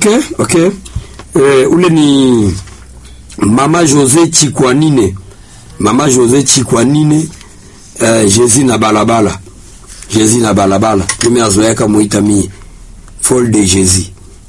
Okay, okay. Eh, ule ni Mama Jose Chikwanine. Mama Jose Chikwanine eh, Jezi na balabala. Jezi na balabala. Tumeazoea muita mi Fall de Jezi.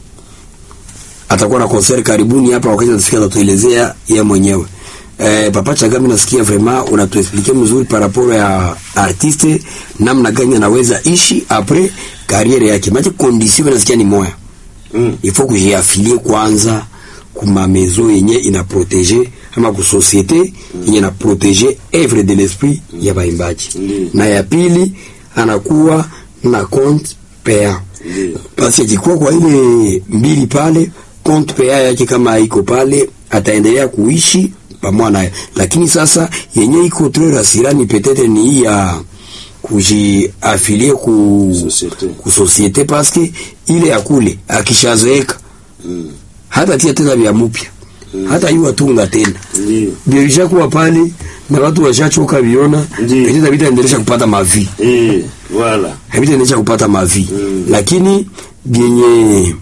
Atakuwa na concert karibuni hapa wakati atafika atatuelezea yeye mwenyewe. Eh, Papa Chagami nasikia vraiment unatuexpliquer mzuri par rapport ya artiste namna gani anaweza ishi après carrière yake. Maana condition nasikia ni moya. Mm. il faut kujiafilie kwanza kuma maison yenye ina protege ama ku societe yenye ina protege œuvre de l'esprit ya baimbaji Ndiyo. na ya pili anakuwa na compte payant Ndiyo. basi akikuwa kwa ile mbili pale compte payant yake kama iko pale ataendelea kuishi pamoja nayo lakini sasa yenye iko très rasirani peut-être ni hii ya kujiafilie ku Societe. ku societe paske ile ya kule akishazeeka Mm. hata tia tena vya mupya hata iwa tunga tena Ndiyo. birisha kuwa pale na watu washachoka viona Ndiyo. petita vitaendelesha kupata mavi Eh, voilà. havitaendelesha kupata mavi Mm. lakini vyenye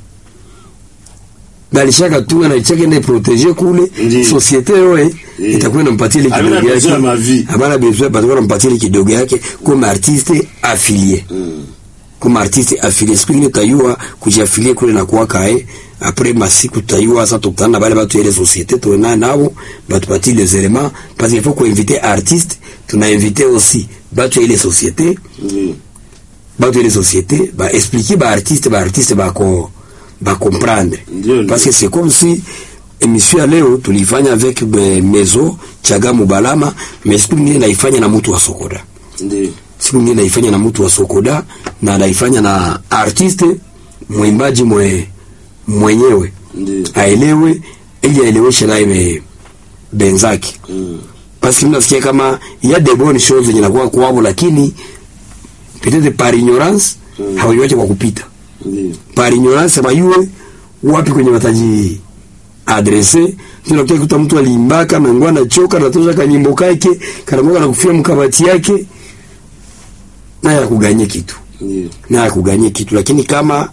balishaka tunga na ichake ende protege kule Ndiyo. societe yoe Eh. itakuwa inampatia ile Havina kidogo yake besoin ya mavi. habana besoin batakuwa nampatia ile kidogo yake comme artiste affilié Mm. comme artiste affilié siku ingine tutayua kujiafilie kule na kuwaka eh après masiku tutayua sasa tukutana na bale batu ile société tuena nabo batupatie les éléments parce qu'il faut qu'on inviter artiste tuna inviter aussi batu ile société Ndiyo. batu ile société ba expliquer ba artiste ba artiste ba ko ba comprendre Ndiyo, parce que ndiyo. c'est comme si émission ya leo tulifanya avec eh, Mezo Chaga Mubalama mais siku ingine naifanya na mtu wa Sokoda Ndiyo. siku nyingine naifanya na mtu wa Sokoda na naifanya na artiste mwimbaji mwe, mwenyewe Ndiyo. aelewe ili aeleweshe naye be- benzake Mm. basi mimi nasikia kama ya de bonnes choses zenye nakuwa kwao lakini peut-être par ignorance Mm. hawaiwache kwa kupita Ndiyo. par ignorance bayue wapi kwenye wataji adrese tunakuta kuta mtu aliimbaka na ngwa anachoka natosha kanyimbo kake kanamoka na kufia mkabati yake naye akuganye kitu Ndiyo. naye akuganye kitu lakini kama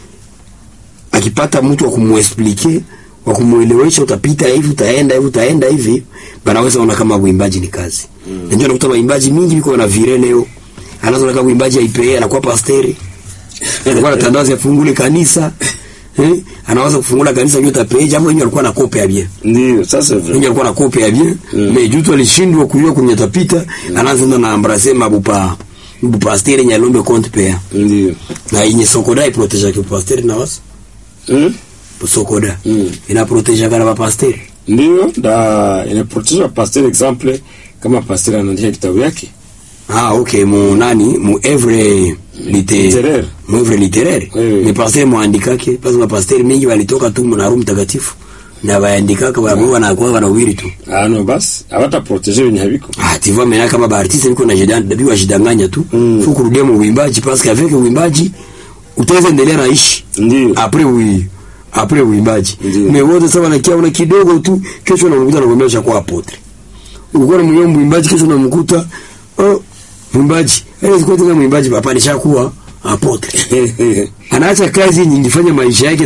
akipata mtu wa kumuexplike wa kumuelewesha utapita hivi utaenda hivi utaenda hivi banaweza ona kama uimbaji ni kazi mm. ndio nakuta waimbaji mingi biko na vire leo anazo kama uimbaji aipee anakuwa pasteri anakuwa na tandazo ya fungule kanisa eh anaweza kufungula kanisa yote apee jambo yenyewe alikuwa na kope ya bien Ndiyo. Ça c'est vrai. yenyewe alikuwa na kope ya bien Mm. mais jutu alishindwa kujua kwenye tapita anaanza na embrasser mabupa bupasteri nyalombe compte pea Ndiyo. na yenye sokoda iproteja kwa pasteri na wasa Mm. sokoda Mm. inaproteja kana bapasteri Ndiyo. Da inaproteza pasteur exemple kama pasteur anaandika kitabu yake. ah okay mu nani mu evre lite Literaire. mu evre literaire Oui. ni pasteri muandikake basi mapasteri mengi walitoka tu na Roho Mtakatifu na baandikaka babo wanakuwa wanawiri tu Ah no basi hawata proteger wenye habiko. ah tu vois maintenant kama baartiste biko na jidan dabi wajidanganya tu Mm. faut kurudia mu uimbaji parce qu'avec uimbaji utaweza endelea na ishi Ndiyo. après oui après uimbaji Ndiyo. mais wote sasa wanakia una kidogo tu kesho unamkuta anakuambia ushakuwa apotre ulikuwa unamwona mwimbaji kesho unamkuta oh mwimbaji eh sikuwa tena mwimbaji papa nishakuwa apotre anaacha kazi nyingi fanya maisha yake